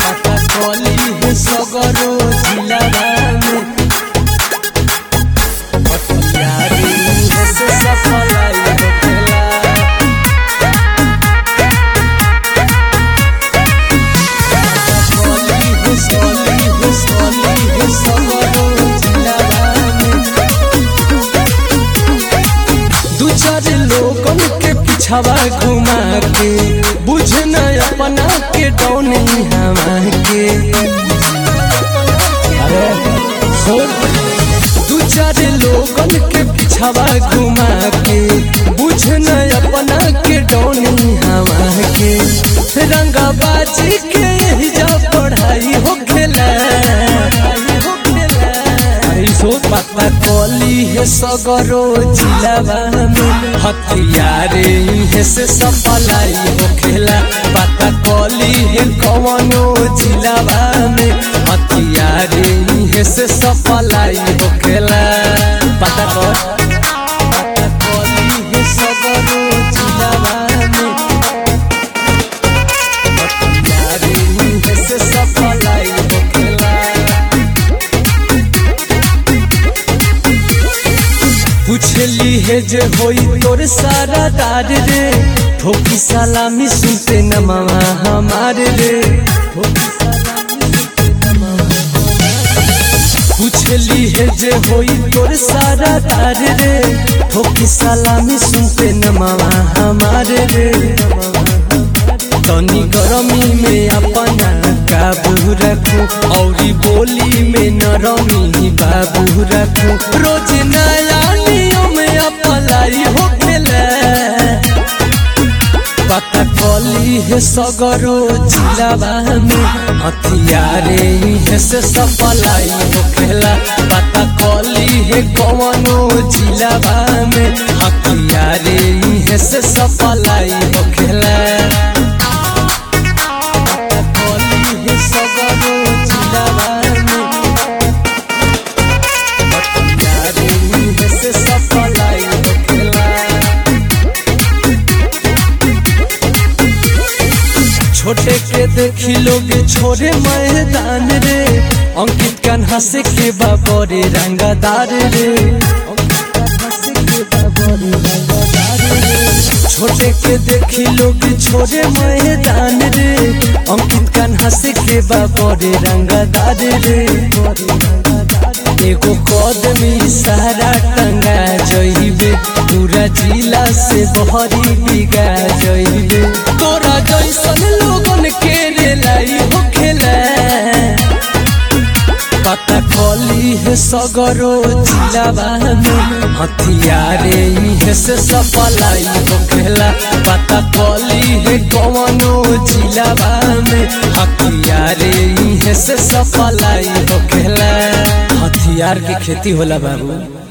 पता कली है सगरो जिलावा में हथियारी है से सफलाई होखेला दू चार लोगन के पिछावा घुमा के बुझ न अपना के डौनी हवा के अरे सुन दू चार लोगन के पिछावा घुमा के बुझ न अपना के डौनी हवा के रंगाबाजी के यही जा पढ़ाई हो खेला सोच पता कली है सगरो जिलावा में हथियारे है से सफलाई हो खेला पता कली है कवनो जिलावा में हथियारे है से सफलाई हो खेला पता कर पता कली है सगरो जिलावा में हथियारे है से सफलाई हो खेला पूछली है जे होई तोर सारा दार रे ठोकी सलामी सुनते न मामा हमारे रे ठोकी सलामी सुनते न मामा पूछली है जे होई तोर सारा दार रे ठोकी सलामी सुनते न मामा हमारे रे तनी गरमी में अपना काबू रखू औरी बोली में नरमी बाबू रखू रोज नया नियम अपलाई हो खेला पता कली है सगरो जिलावा में हथियारे है से सफलाई हो खेला पता कली है कवनो जिलावा में हथियारे है से सफलाई हो खेला छोटे के देखी लोग छोरे मैदान रे अंकित कान्हा से के बाबरे रंगदार रे छोटे के देखी लोग छोरे मैदान रे अंकित कान्हा से के बाबरे रंगदार रे एगो कदमी सारा टंगा जइबे पूरा जिला से बहरी बिगा जइबे तोरा जैसन लोगन के रे लाई हो खेला पता कली है सगरो जिलावा में हथियारे है से सफलाई हो खेला पता कली है कवनो जिलावा में हथियारे है से सफलाई हो खेला हथियार के खेती होला बाबू